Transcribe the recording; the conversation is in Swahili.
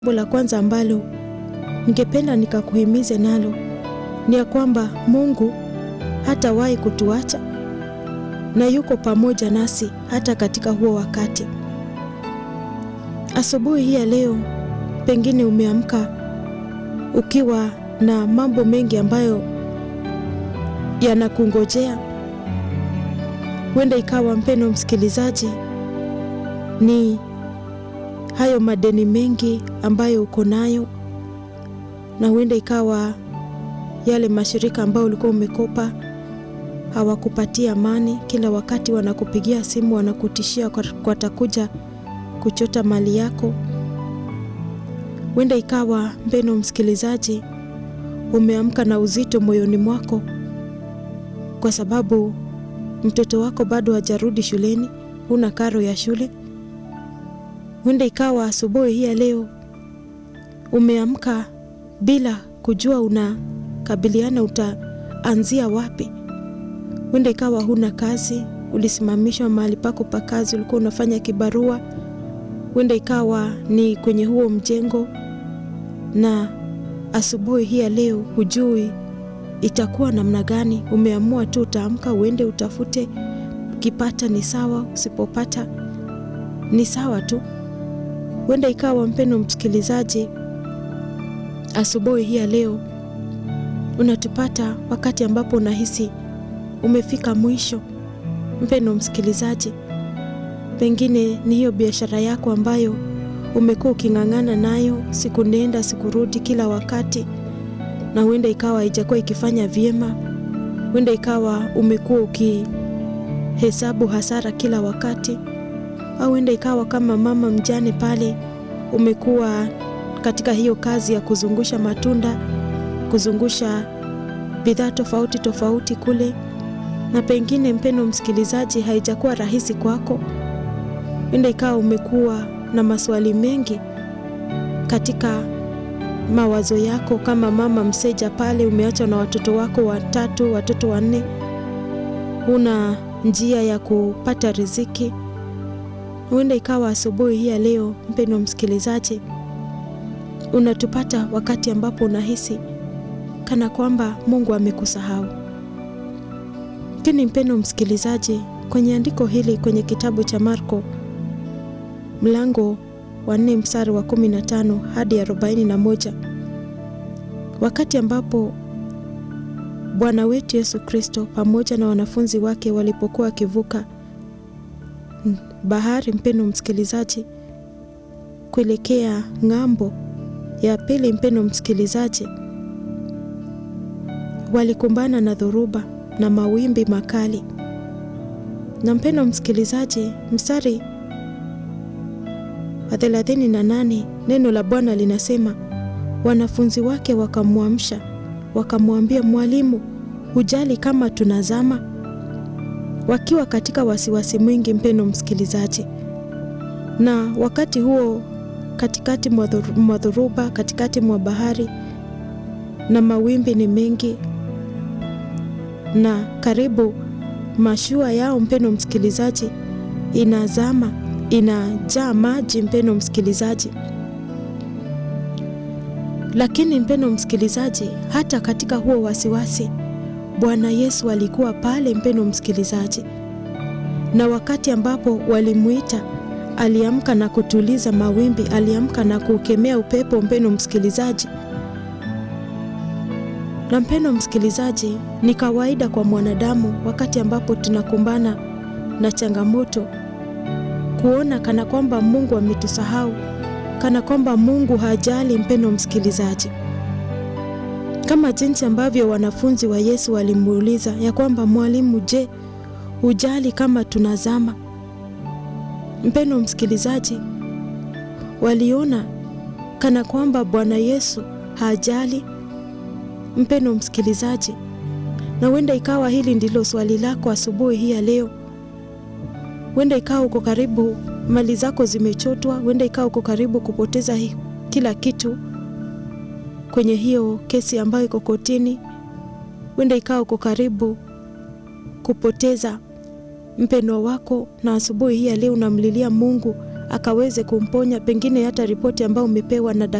Jambo la kwanza ambalo ningependa nikakuhimize nalo ni ya kwamba Mungu hatawahi kutuacha na yuko pamoja nasi hata katika huo wakati. Asubuhi hii ya leo, pengine umeamka ukiwa na mambo mengi ambayo yanakungojea. Huenda ikawa, mpendwa msikilizaji, ni hayo madeni mengi ambayo uko nayo, na huenda ikawa yale mashirika ambayo ulikuwa umekopa hawakupatia amani. Kila wakati wanakupigia simu, wanakutishia watakuja kuchota mali yako. Huenda ikawa, mpendwa msikilizaji, umeamka na uzito moyoni mwako kwa sababu mtoto wako bado hajarudi shuleni, huna karo ya shule. Huenda ikawa asubuhi hii ya leo umeamka bila kujua unakabiliana utaanzia wapi. Huenda ikawa huna kazi, ulisimamishwa mahali pako pa kazi, ulikuwa unafanya kibarua. Huenda ikawa ni kwenye huo mjengo, na asubuhi hii ya leo hujui itakuwa namna gani. Umeamua tu utaamka uende utafute, ukipata ni sawa, usipopata ni sawa tu. Huenda ikawa mpendwa msikilizaji, asubuhi hii ya leo unatupata wakati ambapo unahisi umefika mwisho. Mpendwa msikilizaji, pengine ni hiyo biashara yako ambayo umekuwa uking'ang'ana nayo siku nenda siku rudi kila wakati, na huenda ikawa haijakuwa ikifanya vyema. Huenda ikawa umekuwa ukihesabu hasara kila wakati au huenda ikawa kama mama mjane pale, umekuwa katika hiyo kazi ya kuzungusha matunda, kuzungusha bidhaa tofauti tofauti kule, na pengine mpendwa msikilizaji, haijakuwa rahisi kwako. Huenda ikawa umekuwa na maswali mengi katika mawazo yako, kama mama mseja pale, umeachwa na watoto wako watatu, watoto wanne, huna njia ya kupata riziki. Huenda ikawa asubuhi hii ya leo, mpendwa msikilizaji, unatupata wakati ambapo unahisi kana kwamba Mungu amekusahau. Lakini mpendwa msikilizaji, kwenye andiko hili kwenye kitabu cha Marko mlango wa nne mstari wa kumi na tano hadi arobaini na moja wakati ambapo Bwana wetu Yesu Kristo pamoja na wanafunzi wake walipokuwa wakivuka bahari, mpendwa msikilizaji, kuelekea ng'ambo ya pili, mpendwa msikilizaji, walikumbana na dhoruba na mawimbi makali. Na mpendwa msikilizaji, mstari wa thelathini na nane neno la Bwana linasema, wanafunzi wake wakamwamsha, wakamwambia, Mwalimu, hujali kama tunazama? Wakiwa katika wasiwasi mwingi, mpendwa msikilizaji. Na wakati huo katikati mwa dhoruba, katikati mwa bahari na mawimbi ni mengi, na karibu mashua yao, mpendwa msikilizaji, inazama, inajaa maji, mpendwa msikilizaji. Lakini mpendwa msikilizaji, hata katika huo wasiwasi Bwana Yesu alikuwa pale, mpendwa msikilizaji, na wakati ambapo walimuita aliamka na kutuliza mawimbi, aliamka na kukemea upepo, mpendwa msikilizaji. Na mpendwa msikilizaji, ni kawaida kwa mwanadamu wakati ambapo tunakumbana na changamoto kuona kana kwamba Mungu ametusahau, kana kwamba Mungu hajali, mpendwa msikilizaji, kama jinsi ambavyo wanafunzi wa Yesu walimuuliza ya kwamba Mwalimu, je, hujali kama tunazama? Mpendwa msikilizaji, waliona kana kwamba Bwana Yesu hajali, mpendwa msikilizaji, na huenda ikawa hili ndilo swali lako asubuhi hii ya leo. Huenda ikawa uko karibu mali zako zimechotwa, huenda ikawa uko karibu kupoteza hi, kila kitu kwenye hiyo kesi ambayo iko kotini. Huenda ikawa uko karibu kupoteza mpendwa wako, na asubuhi hii ya leo unamlilia Mungu akaweze kumponya, pengine hata ripoti ambayo umepewa na